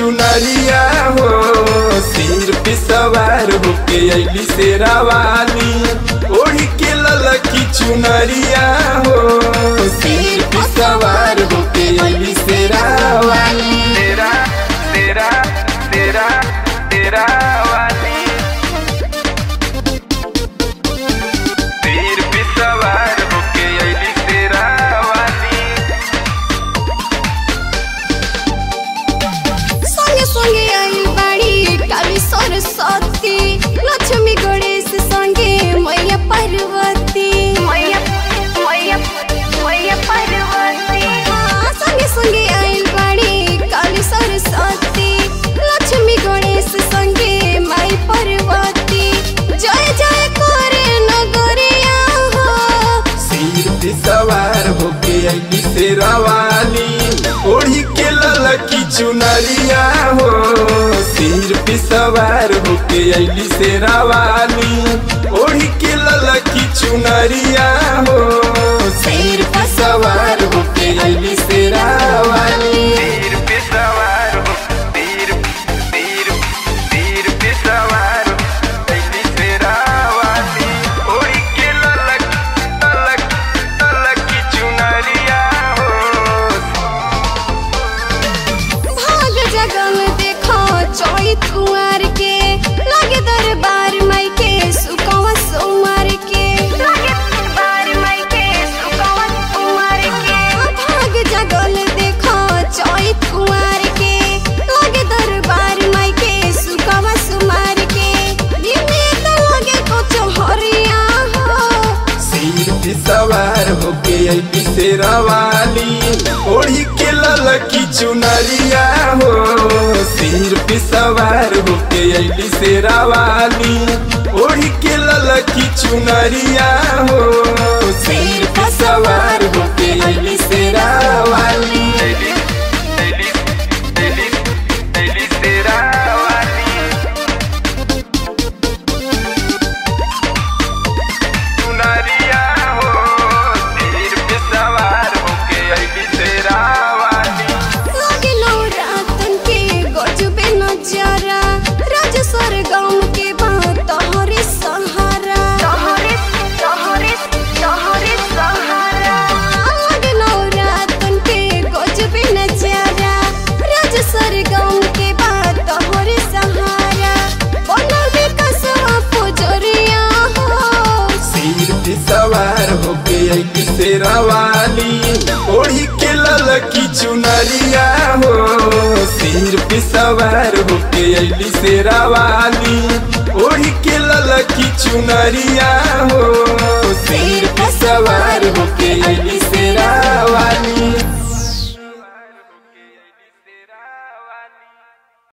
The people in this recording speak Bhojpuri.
चुनरिया हो सिर पे सवार होके अली शेरावाली ओढ़ी के ललकी चुनरिया हो सिर पे सवार होके अली शेरावाली तेरा तेरा तेरा तेरा वाली तीर पे सवार होके अइली तेरा वाली संगे संगे आई बाड़ी काली सरस्वती लक्ष्मी गणेश संगे मैया पार्वती मैया मैया मैया पार्वती हाँ, संगे संगे आई बाड़ी काली सरस्वती लक्ष्मी गणेश संगे माई पार्वती जय जय करे नगरिया हो सिर पे सवार होके अली शेरावाली ओढ़ी के ललकी चुनरिया हो सिर पे सवार होके अली शेरावाली ओढ़ी के ललकी चुनरिया हो सिर पे सवार होके अली शेरावाली तीर पे सवार हो तीर तीर तीर पे सवार अइली तेरा वाली ओढ़ी के ललक ललक ललक की चुनरिया हो भाग जगल देखो चौत कुंवर के लगे दरबार माई के सुकवा सोमवार के लगे दरबार माई के सुकवा सोमवार के भाग जगल देखो चौत कुंवर के लगे दरबार माई के सुकवा सोमवार के दिने तो लगे कुछ हरिया हो सिर पे सवार होके अली शेरावाली ओढ़ी के ललकी चुनरिया हो सिर पे सवार होके अली शेरावाली ओढ़ी के ललकी चुनरिया हो सिर पे सवार होके अली शेरावाली अइली अइली अइली अइली तेरा वाली चुनरिया हो तीर पे सवार होके अइली तेरा वाली लागे नवरातन के गजबे नजारा राजेश्वर गाँव के बात तोहरे सहारा तोहरे तोहरे तोहरे सहारा लागे नवरातन के गजबे नजारा राजेश्वर गाँव के बात तोहरे सहारा बनल विकासवा पुजरिया हो सिर पे सवार होके अली शेरावाली ओढ़ी के ललकी चुनरिया हो सिर पे सवार होके अली शेरावाली ओढ़ी के ललकी चुनरिया हो सिर पे सवार होके अली शेरावाली